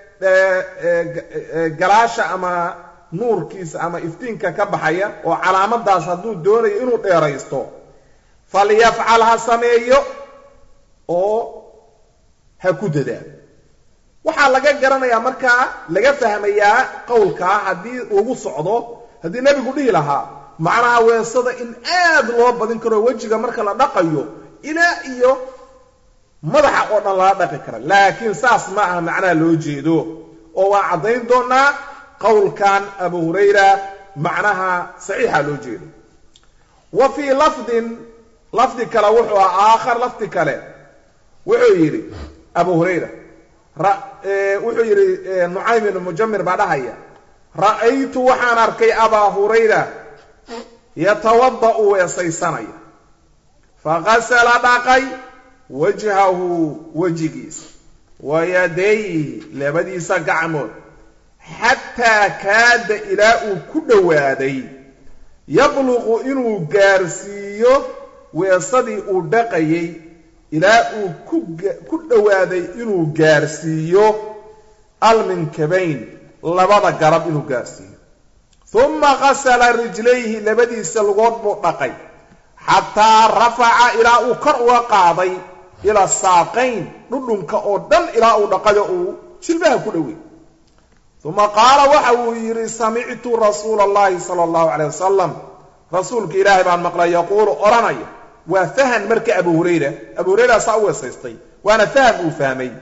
galaasha ama nuurkiisa ama iftiinka ka baxaya oo calaamadaas hadduu doonayo inuu dheeraysto falyafcal ha sameeyo oo ha ku dadaalo waxaa laga garanayaa markaa laga fahmayaa qowlkaa haddii lagu socdo haddii nebigu dhihi lahaa macnaha weesada in aad loo badin karo wejiga marka la dhaqayo ilaa iyo madaxa oo dhan lala dhaqi kara laakiin saas ma aha macnaha loo jeedo oo waan caddayn doonaa qowlkan abu hurayra macnaha saxiixa loo jeedo wa fii lafdin lafdi kale wuxuu ah aakhar lafdi kale wuxuu yidhi abu hurayra wuxuu yidhi nucaym ibnu mujamir baa dhahaya ra'aytu waxaan arkay abaa hurayra yatawada'u weesaysanaya fagasala dhaqay wajhahu wejigiisa wa yadayhi labadiisa gacmood xataa kaada ilaa uu ku dhowaaday yabluqu inuu gaarsiiyo weesadii uu dhaqayay ilaa uu ku dhowaaday inuu gaarsiiyo alminkabayn labada garab inuu gaarsiiyo uma qasala rijlayhi labadiisa lugood buu dhaqay xataa rafaca ilaa uu kor uga qaaday ila saaqayn dhudhunka oo dhan ilaa uu dhaqayo uu jilbaha ku dhowey uma qaala waxa uu yidhi samictu rasuula allahi sala allahu calay wasalam rasuulka ilaahay baan maqlay yaquulu odhanaya waa fahan marka abu hurayra abu hurayra saa u weesaystay waana faham uu fahmay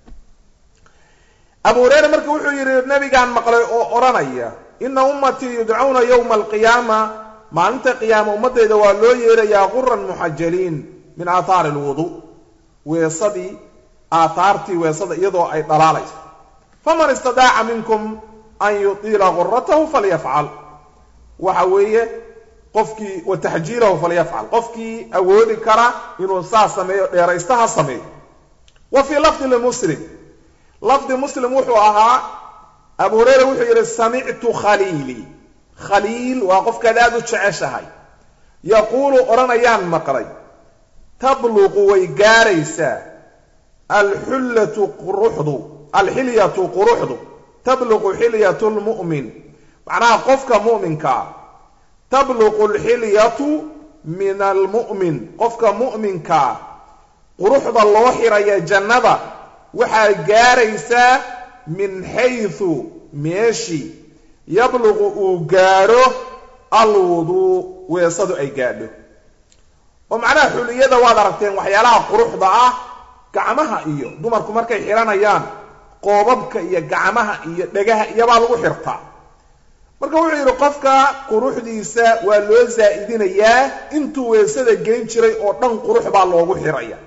abu hurayra marka wuxuu yidhi nabigaan maqlay oo odhanaya ina ummatii yudcawna yowma alqiyaama maalinta qiyaama ummaddeeda waa loo yeerayaa quran muxajaliin min aathaari alwuduu weesadii aathaartii weesada iyadoo ay dhalaalayso faman istadaaca minkum an yutiila guratahu falyafcal waxa weeye qofkii wa taxjiilahu falyafcal qofkii awoodi kara inuu saas sameeyo dheeraysta ha sameeyo wa fii lafdi limuslim lafdi muslim wuxuu ahaa abu hurayra wuxuu yidhi samictu khaliilii khaliil waa qofkaad aada u jeceshahay yaquulu odhanayaan maqlay tabluqu way gaaraysaa alxullatu quruxdu alxilyatu quruxdu tabluqu xilyatu lmu'min macnaha qofka mu'minkaa tabluqu alxilyatu min almu'min qofka mu'minkaa quruxda loo xiraya jannada waxaa gaaraysaa min xaysu meeshii yabluqu uu gaadho alwuduu weesadu ay gaadho oo macnaha xuliyada waad aragteen waxyaalaha quruxda ah gacmaha iyo dumarku markay xihanayaan qoobabka iyo gacmaha iyo dhegaha iyobaa lagu xirtaa marka wuxuu yidhi qofka quruxdiisa waa loo zaa'idinayaa intuu weesada geyn jiray oo dhan qurux baa loogu xiraya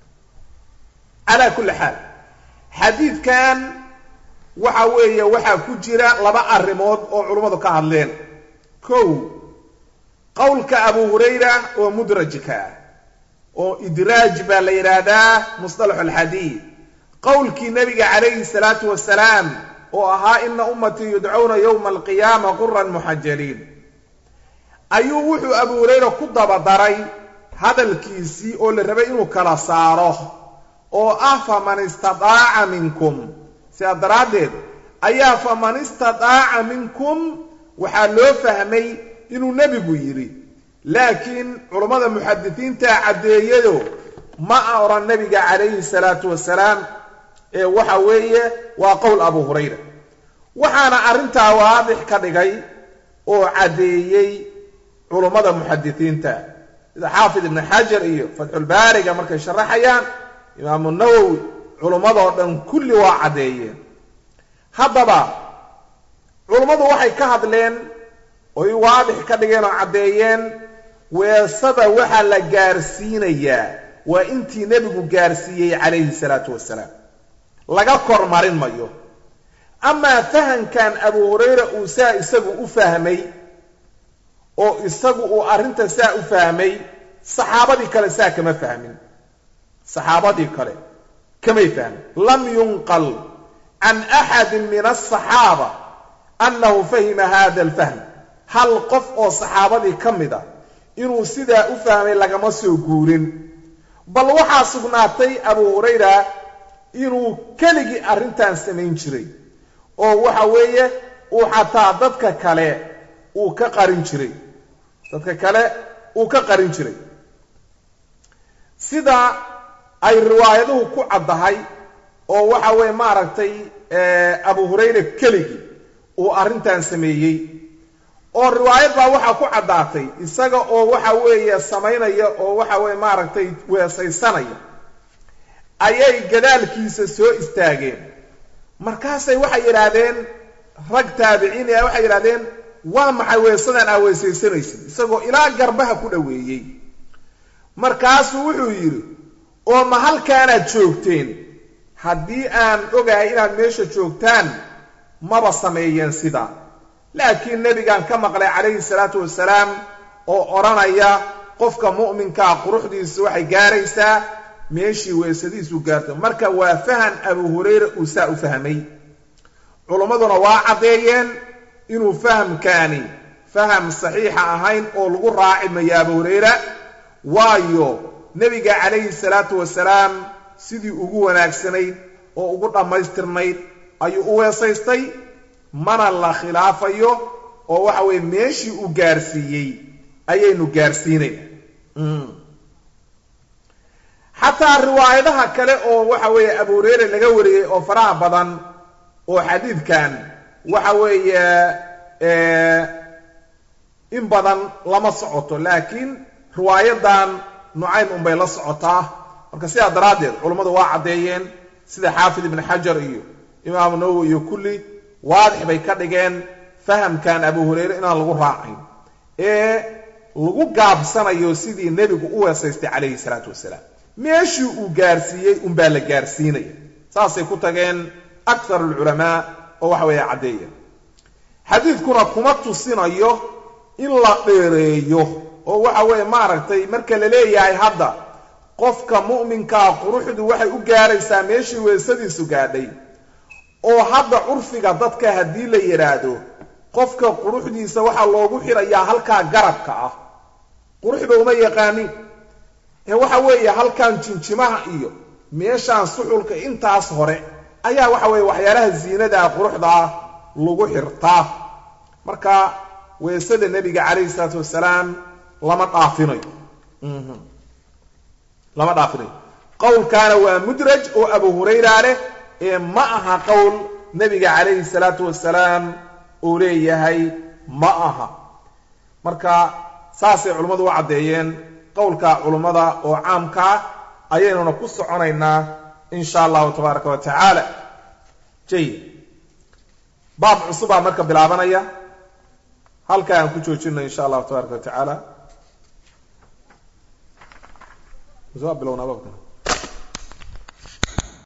calaa kulli xaal xadiidkan waxa weeye waxaa ku jira laba arrimood oo culummadu ka hadleen kow qowlka abu hurayra oo mudrajka ah oo idraaj baa la yidhaahdaa musطalax alxadiid qowlkii nebiga calayhi salaatu wasalaam oo ahaa ina ummatii yudcawna yowma alqiyaama quran muxajaliin ayuu wuxuu abu hurayra ku dabadaray hadalkiisii oo la rabay inuu kala saaro oo ah faman istadaaca minkum sidaa daraaddeed ayaa faman istadaaca minkum waxaa loo fahmay inuu nebigu yidhi laakiin culammada muxadisiinta caddeeyayo ma a odhan nebiga calayhi salaatu wasalaam ee waxa weeye waa qowl abu hurayra waxaana arrintaa waadix ka dhigay oo caddeeyey culummada muxadisiinta sida xaafid ibni xajar iyo fatxulbaariga markay sharaxayaan imaamu nawowi culummadoo dhan kulli waa caddeeyeen haddaba culummadu waxay ka hadleen oy waadix ka dhigeen oo caddeeyeen weesada waxaa la gaarsiinayaa waa intii nebigu gaarsiiyey calayhi salaatu wasalaam laga kormarin mayo amaa fahamkan abu hurayra uu saa isagu u fahmay oo isagu uu arrinta saa u fahmay saxaabadii kale saa kama fahmin saxaabadii kale kamay fahmin lam yunqal can axadin min asaxaaba annahu fahima hada alfahm hal qof oo saxaabadii ka mid a inuu sidaa u fahmay lagama soo guurin bal waxaa sugnaatay abu hurayra inuu keligii arrintan samayn jiray oo waxa weeye uu xataa dadka kale uu ka qarin jiray dadka kale uu ka qarin jiray sida ay riwaayaduhu ku caddahay oo waxa weeye maaragtay abu hurayra keligii uu arrintan sameeyey oo riwaayad baa waxaa ku caddaatay isaga oo waxa weeye samaynaya oo waxa weeye maaragtay weesaysanaya ayay gadaalkiisa soo istaageen markaasay waxay yidhaahdeen rag taabiciin ah waxay yidhahdeen waa maxay weesadan aa weesaysanaysid isagoo ilaa garbaha ku dhoweeyey markaasuu wuxuu yidhi oo ma halkaanaad joogteen haddii aan ogahay inaad meesha joogtaan maba sameeyeen sidaa laakiin nebigaan ka maqlay calayhi salaatu wasalaam oo odhanaya qofka mu'minkaa quruxdiisu waxay gaaraysaa meeshii weesadiisu gaarto marka waa fahan abu hurayra uu saa u fahmay culimmaduna waa caddeeyeen inuu fahamkaani faham saxiixa ahayn oo lagu raaci mayo abu hurayra waayo nebiga calayhi salaatu wasalaam sidii ugu wanaagsanayd oo ugu dhammaystirnayd ayuu u weesaystay mana la khilaafayo oo waxa weeye meeshii uu gaarsiiyey ayaynu gaarsiinayna xataa riwaayadaha kale oo waxa weeye abu hureyre laga wariyey oo faraha badan oo xadiidkan waxa weeye in badan lama socoto laakiin riwaayadan nucaym unbay la socotaa marka sidaa daraaddeed culummadu waa caddeeyeen sida xaafid ibn xajar iyo imaamu nawowi iyo kulli waadix bay ka dhigeen fahamkan abu hureyre inaan lagu raacayn ee lagu gaabsanayo sidii nebigu u weesaystay calayhi salaatu wasalaam meeshii uu gaarsiiyey unbaa la gaarsiinaya saasay ku tageen akthar alculamaa oo waxa weeye caddeeya xadiidkuna kuma tusinayo in la dheereeyo oo waxa weeye maaragtay marka la leeyahay hadda qofka mu'minkaa quruxdu waxay u gaaraysaa meeshii weesadiisu gaadhay oo hadda curfiga dadka haddii la yidhaahdo qofka quruxdiisa waxaa loogu xirayaa halkaa garabka ah quruxda uma yaqaanin ee waxa weeye halkan jinjimaha iyo meeshaan suxulka intaas hore ayaa waxa weeye waxyaalaha ziinadaa quruxda ah lagu xirtaa marka weesada nebiga calayhi salaatu wasalaam lama dhaafinayo lama dhaafinayo qowlkaana waa mudraj oo abu hurayra leh ee ma aha qowl nebiga calayhi salaatu wasalaam uu leeyahay ma aha marka saasay culimmadu u caddeeyeen qowlka culummada oo caamkaa ayaynuna ku soconaynaa in sha allahu tabaaraka wa tacaala jayid baab cusubaa marka bilaabanaya halkaa aan ku joojino in sha allahu tabaaraka wa tacaala waa bilownaa baabkan